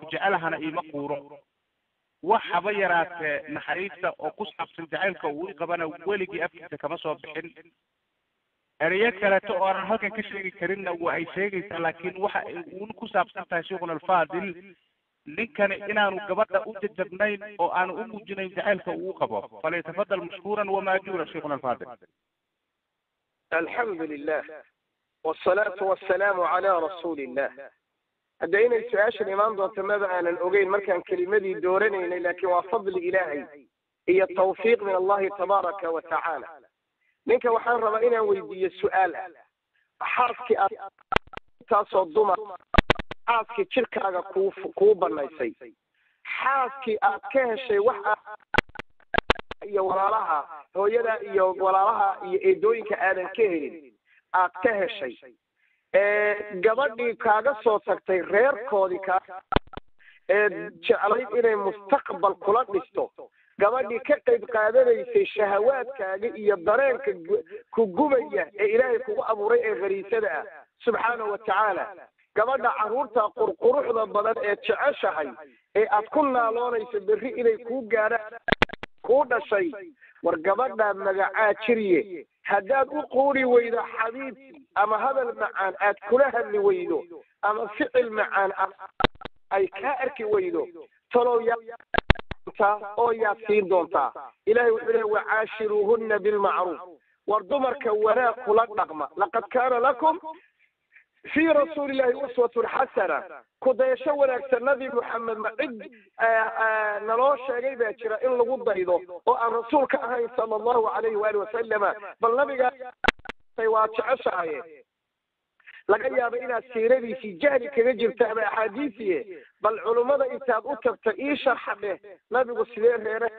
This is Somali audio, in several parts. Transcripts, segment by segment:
jecelahana iima quuro wax haba yaraatee naxariista oo ku saabsan jacaylka uu i qabana weligii afkiisa kama soo bixin ereyo kaleeto oo aanan halkan ka sheegi karinna waa ay sheegaysaa laakiin waxa ay uun ku saabsan tahay sheikhuna alfaadil ninkani inaanu gabadha u jajabnayn oo aanu u muujinayn jacaylka uu qabo falyatafadal mashkuuran wamaajuura sheikhuna alfaadil alxamdu lilah wsalaatu wasalaamu calaa rasuuli illah hadda inay su-aashan imaan doonto maba aanan ogeyn markaan kelimadii dooranaynay laakiin waa fadli ilaahay iyo tawfiiq min allahi tabaaraka wa tacaala ninka waxaan rabaa inaan weydiiyo su-aal ah xaaskii aad taasoo dumar xaaskii jirkaaga kuu kuu banaysay xaaskii aad ka heshay wax iyo walaalaha hooyada iyo walaalaha iyo eedooyinka aadan ka helin aad ka heshay gabadhii kaaga soo tagtay reerkoodii kaa ee jeclayd inay mustaqbal kula dhisto gabadhii ka qayb qaadanaysay shahawaadkaaga iyo dareenka ku gubaya ee ilaahay kugu abuuray ee khariisada ah subxaanahu wa tacaala gabadha carruurta qurquruxda badan ee jeceshahay ee aad ku naaloonayso berri inay kuu gaadhaan kuu dhashay war gabadha magacaa jiriye haddaad u quuri weydo xabiib ama hadal macaan aad kula hadli weydo ama ficil macaan ay kaa arki weydo talow yaa oo yaad siin doontaa ilahay wuxuu lehy wacaashiruuhunna bilmacruuf war dumarka wanaag kula dhaqma laqad kaana lakum fii rasuuli illahi uswatun xasana kudayasho wanaagsan nabi moxamed ma cid naloo sheegay baa jira in lagu daydo oo aan rasuulka ahayn sala allahu alayhi waali wasalama bal nabigaa waa jeceshahaye laga yaabo inaad siiradiisii jahli kaga jirta ama axaadiisiye bal culummada intaad u tagta ii sharxa dheh nabigu sidee reere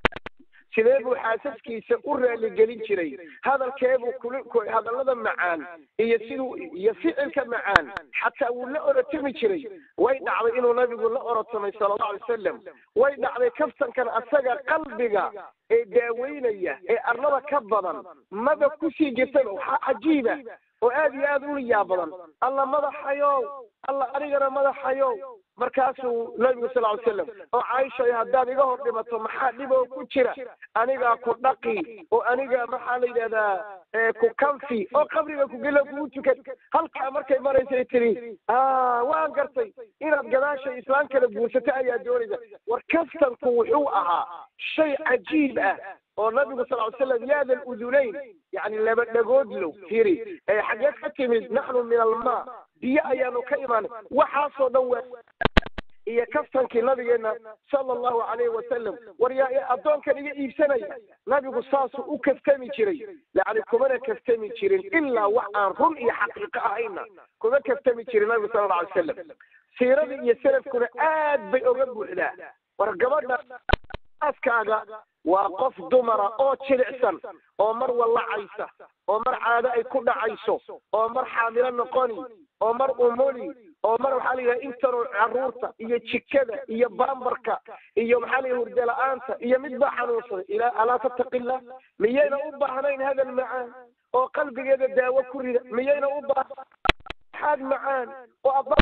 sidee buu xaasaskiisa u raaligelin jiray hadalkeebuu kul hadallada macaan iyo siduu iyo ficilka macaan xataa wuu la orotami jiray way dhacday inuu nabigu la orotamay sala allahu alay wasalam way dhacday kaftankan asaga qalbiga ee daaweynaya ee arlada ka badan maba kusii jirtaba waxaa cajiiba oo aad iyo aad u liyaa badan alla madaxayow alla anigana madaxayow markaasuu nabigu sal ly slam oo caaisha haddaad iga hor dhimato maxaa dhib oo ku jira anigaa ku dhaqi oo aniga maxaa la yidhahdaa ku kanfi oo qabriga kugelo kugu tukan halkaa markay maraysay tiri waan gartay inaad gadaashay islaan kala guursato ayaa doonaysa war kaftanku wuxuu ahaa shay cajiib ah oo nabigu sal ly slam yaada ludunayn yani laba dhagoodlow firi xageed ka timid naxnu min almaa biyo ayaanu ka imaanay waxaasoo dhan waa iyo kaftankii nabigeena sala allahu calayhi wasalam war yaa addoonkan iga iibsanaya nabigu saasuu u kaftami jiray yani kumana kaftami jirin ilaa wax aan run iyo xaqiiqo ahayna kuma kaftami jirin nabigu sala alla alay wasalam siiradii iyo salafkuna aad bay oga buuxdaa war gabadha aaskaaga waa qof dumara oo jilicsan oo mar wallacaysa oo mar caado ay ku dhacayso oo mar xaamilo noqoni oo mar umoli oo mar maxaa la yidhaha intanu carruurta iyo jikada iyo baambarka iyo maxaa la yidhaha hurda la-aanta iyo mid baa xanuunsaday ilaa alaa tattaqillah miyayna u baahnayn hadal macaan oo qalbigeeda daawo ku rida miyayna u baahnayn xaad macaan oo ab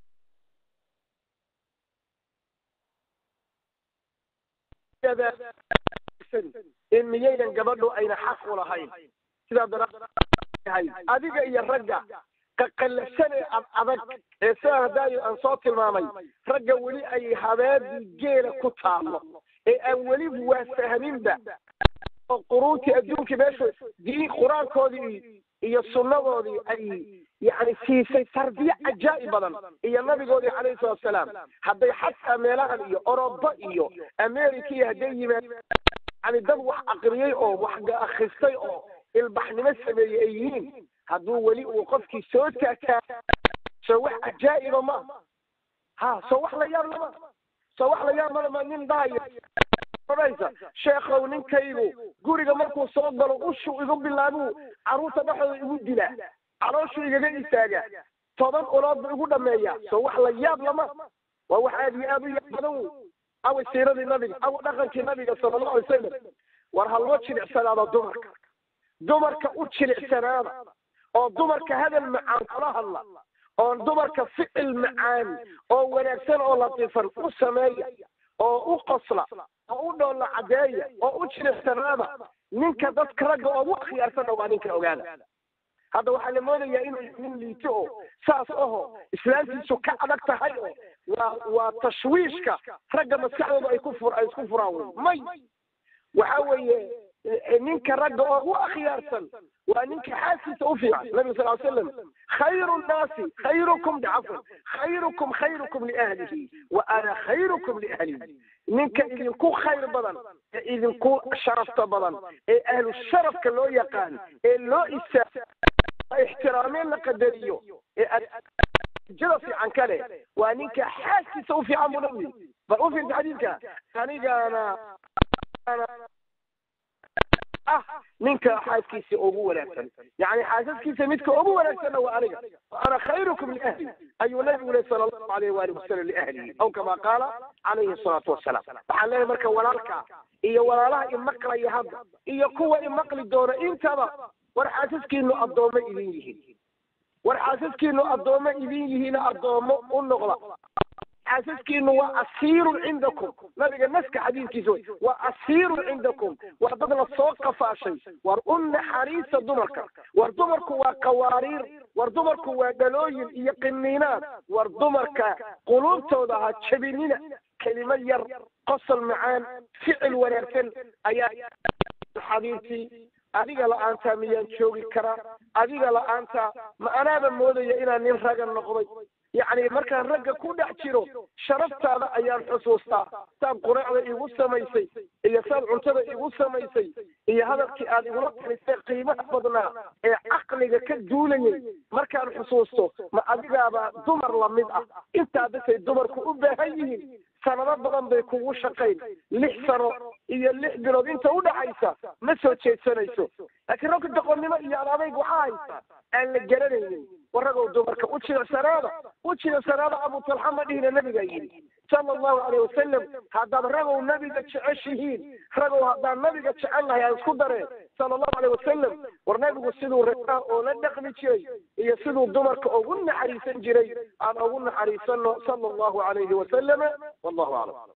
in miyaynan gabadhu ayna xaq u lahayn sidaa daraahay adiga iyo ragga qaqallafsane ad adag ee sidaa hadaayo aan soo tilmaamay ragga weli ay habeedii geela ku taallo ee aan weli waa fahminba oo quruuntii adduunkii meeshu diin qur-aankoodii iyo sunnadoodii ay yani siisay tarbiye cajaa'ib badan iyo nabigoodii calayhi salatu wasalaam hadday xataa meelahan iyo oroba iyo america iyo hadday yimaad yani dad wax aqriyey oo wax akristay oo ilbaxnimo sameeyey ay yihiin hadduu weli uu qofkii soo taataa soo wax cajaa'iba ma ha soo wax la yaab lama soo wax la yaab malama nin dhahayo odhaysa sheekhow ninkaygu guriga markuu soo galo ushu igu bilaabuu carruurta dhexdooda igu dilaa calooshuu igaga istaaga toban ulood buu igu dhameeyaa soo wax la yaab lama waa wax aad iyo aad u yaab badan wey awa siiradii nabiga awa dhaqankii nabiga sala allahu alay wasalam war ha loo jilicsanaado dumarka dumarka u jilicsanaada oo dumarka hadal macaan kula hadla oon dumarka ficil macaan oo wanaagsan oo latiifan u sameeya oo u qosla oo u dhoolla caddeeya oo u jiricsanaada ninka dadka ragga oogu akhyaarsanna waa ninka ogaada hadda waxaa la moodayaa inuu nin liito oo saas aho islaantiisu ka adag tahay oo waa waa tashwiishka ragga maskaxdooda ay ku fur ay isku furaan wey may waxa weeye ninka ragga oo u akhyaarsan waa ninka xaaskiisa u fiican nabiga sal ly slam khayru nnaasi khayrukum cafwan khayrukum khayrukum liahlihi wa ana khayrukum liahlihi ninka idinku khayr badan ee idinku sharafta badan ee ahlu sharafka loo yaqaan ee loo isaa ixtiraameen la qadariyo ee jada fiican kale waa ninka xaaskiisa u fiican buu nabi bal u fiirta xadiidka anigana ah ninka xaaskiisa ugu wanaagsan yani xaasaskiisa midka ugu wanaagsanna waa aniga ana khayrukum liahli ayuu nabigu leh sala allahu alayh waali wasalam liahlihi aw kama qaala calayhi salaatu wasalaam waxaan leeyahay marka walaalka iyo walaalaha imaqlaya hadda iyo kuwa imaqli doona intaba war xaasaskiinu addoommo idin yihiin war xaasaskiinu addoommo idin yihiina addoomo u noqda xaasaskiinu waa asiirun cindakum nabiga naska xadiidkiisa wey waa asiirun cindakum waa dad la soo qafaashay war u naxariista dumarka war dumarku waa qawaariir war dumarku waa dhalooyin iyo qiniinaad war dumarka quluubtooda ha jabinina kelimo yar qosol macaan ficil wanaagsan ayaa xabiibtii adiga la-aantaa miyaan joogi karaa adiga la-aantaa ma anaaba moodaya inaan nin raga noqday yacni markaan ragga ku dhex jiro sharaftaada ayaan xusuustaa saad quraacda igu samaysay iyo saad cuntada igu samaysay iyo hadalkii aad igula talisay qiimaha badnaa ee caqliga ka duulayay markaan xusuusto ma adigaaba dumar lamid ah intaa basay dumarku u baahan yihiin sanado badan bay kugu shaqayn lix sano iyo lix bilood inta u dhaxaysa ma soo jeedsanayso laakiin ragga doqonnimo iyo adadayg waxaa haysa aan la garanaynin waragow dumarka u jilicsanaada u jilicsanaada abu talxa ma dhihina nabigaa yidhi sala allahu caleyh wasalam haddaad ragow nabiga jeceshihiin ragow haddaan nabiga jecel lahay aan isku dareen sala allahu caleyh wasalam war nabigu siduu ragaa oo la dhaqmi jiray iyo siduu dumarka ugu naxariisan jiray aan ugu naxariisano sala allahu calayhi wasalama wallahu aclam